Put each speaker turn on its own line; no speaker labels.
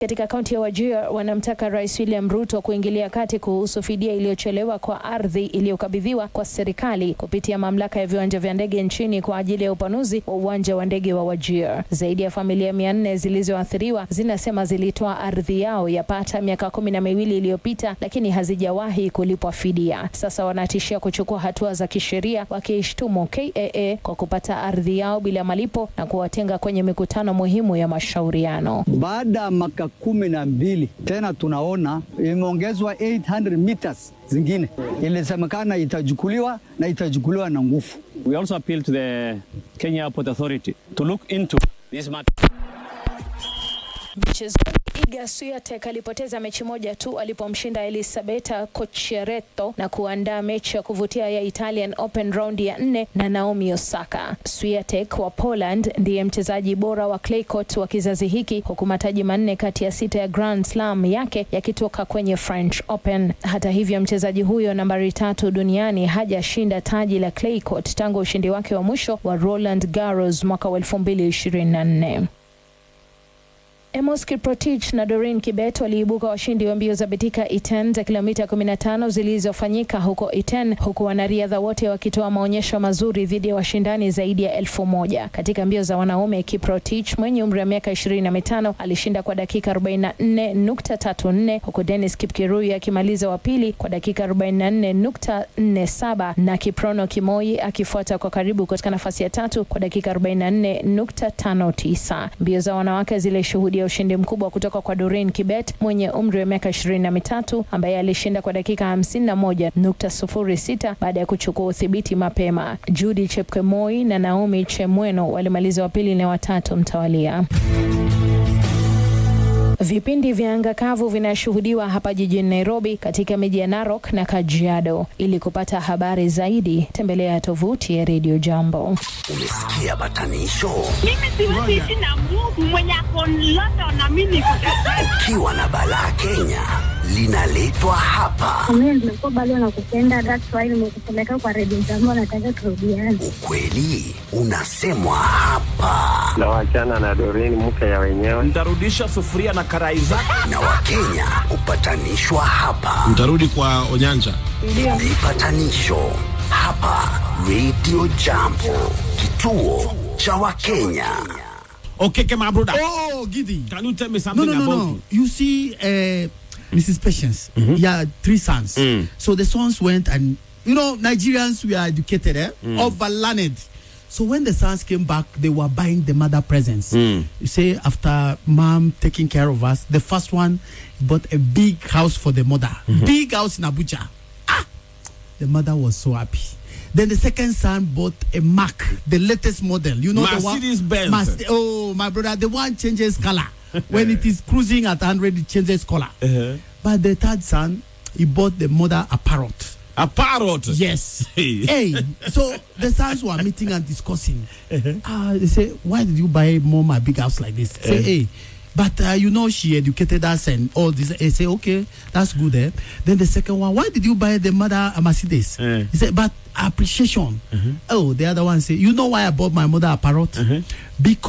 Katika kaunti ya Wajir wanamtaka Rais William Ruto kuingilia kati kuhusu fidia iliyochelewa kwa ardhi iliyokabidhiwa kwa serikali kupitia mamlaka ya viwanja vya ndege nchini kwa ajili ya upanuzi wa uwanja wa ndege wa Wajir. Zaidi ya familia mia nne zilizoathiriwa zinasema zilitoa ardhi yao yapata miaka kumi na miwili iliyopita, lakini hazijawahi kulipwa fidia. Sasa wanatishia kuchukua hatua za kisheria, wakiishtumu KAA kwa kupata ardhi yao bila malipo na kuwatenga kwenye mikutano muhimu ya mashauriano.
Baada ya maka kumi na mbili tena tunaona imeongezwa 800 meters zingine, ilisemekana itachukuliwa na itachukuliwa na nguvu.
We also appeal to the Kenya Airport Authority to look into this matter.
Mchezaji Iga Swiatek alipoteza mechi moja tu alipomshinda Elisabetta Cocchiaretto na kuandaa mechi ya kuvutia ya Italian Open raundi ya nne na Naomi Osaka. Swiatek wa Poland ndiye mchezaji bora wa clay court wa kizazi hiki huku mataji manne kati ya sita ya Grand Slam yake yakitoka kwenye French Open. Hata hivyo, mchezaji huyo nambari tatu duniani hajashinda taji la clay court tangu ushindi wake wa mwisho wa Roland Garros mwaka wa 2024. Emos Kiprotich na Doreen Kibet waliibuka washindi wa mbio za Betika Iten za kilomita 15 zilizofanyika huko Iten, huku wanariadha wote wakitoa maonyesho mazuri dhidi ya washindani zaidi ya elfu moja. Katika mbio za wanaume, Kiprotich mwenye umri wa miaka 25 alishinda kwa dakika 44.34 huku Dennis Kipkirui akimaliza wa pili kwa dakika 44.47 na Kiprono Kimoi akifuata kwa karibu katika nafasi ya tatu kwa dakika 44.59. Mbio za wanawake zilishuhudia ya ushindi mkubwa kutoka kwa Doreen Kibet mwenye umri wa miaka ishirini na mitatu ambaye alishinda kwa dakika hamsini na moja nukta sufuri sita baada ya kuchukua udhibiti mapema. Judy Chepkemoi na Naomi Chemweno walimaliza wa pili na watatu mtawalia. Vipindi vya anga kavu vinashuhudiwa hapa jijini Nairobi, katika miji ya Narok na Kajiado. Ili kupata habari zaidi, tembelea tovuti ya Radio Jambo.
Umesikia batanisho?
Mimi siwezi ishi na Mungu mwenye ako London na mimi niko
Ukiwa na balaa Kenya linaletwa hapa.
Mimi nimekuwa bado nakupenda, that's why nimekupeleka kwa redio jambo, nataka turudiane.
Ukweli unasemwa hapa,
na wachana na Doreen mke ya wenyewe.
Nitarudisha sufuria na karai zako.
na Wakenya hupatanishwa hapa.
Mtarudi kwa Onyanja.
Vipatanisho hapa Radio Jambo, kituo cha Wakenya.
Okay, my brother.
Oh, Giddy.
Can you tell me
No,
something
no, no,
about
no. You see, uh, Mrs. Patience, yeah, three sons.
Mm.
So the sons went and, you know, Nigerians, we are educated, eh? Overlearned. So when the sons came back, they were buying the mother presents.
Mm.
You say, after mom taking care of us, the first one bought a big house for the mother. Big house in Abuja. Ah! The mother was so happy. Then the second son bought a Mac, the latest model. You know the one.
Mercedes-Benz.
Mas- oh, my brother, the one changes color. when it is cruising at 100, it changes color.
Uh-huh.
But the third son, he bought the mother a parrot.
A parrot.
Yes.
Hey.
hey, so the sons were meeting and discussing. Ah, they say, why did you buy mom a big house like this? Say, hey, but uh, you know she educated us and all this. They say, okay, that's good. Eh? Then the second one, why did you buy the mother a Mercedes?
Eh.
He said, but appreciation. Oh, the other one say, you know why I bought my mother a parrot? Because